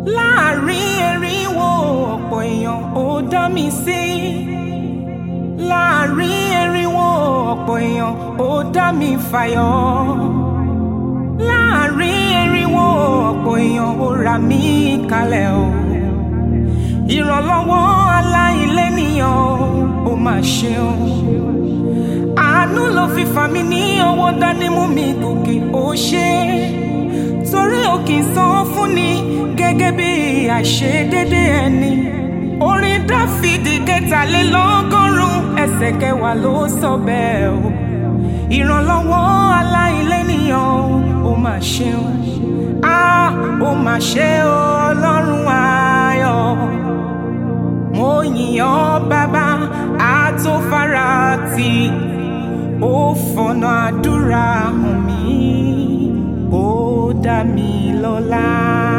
láàrin erinwo ọ̀pọ̀ èèyàn ó dá mi sí láàrin erinwo ọ̀pọ̀ èèyàn ó dá mi fàyọ láàrin erinwo ọ̀pọ̀ èèyàn ó rà mí kalẹ̀ o ìrànlọ́wọ́ aláìlénìyàn ó mà ṣeun àánú ló fi fà mí ní ọwọ́ dání mú mi gòkè ó ṣe torí ò kì í san fún ni gẹ́gẹ́ bí àìṣedédé ẹni orin dáfídì kẹtàlélọ́gọ́rùn ẹsẹ̀ kẹwàá ló sọ bẹ́ẹ̀ o ìrànlọ́wọ́ aláìlénìyàn ó mà ṣeun á ó mà ṣe o ọlọ́run ayọ̀ mo yìn ọ́ bàbá àtòfarati ó fọ̀nà àdúrà hàn mí ó dá mi lọ́lá.